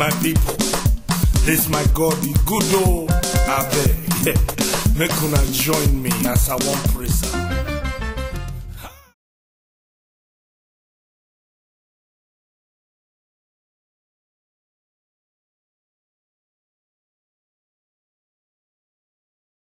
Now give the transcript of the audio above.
my people this my god e good o abeg make una join me as i wan praise am.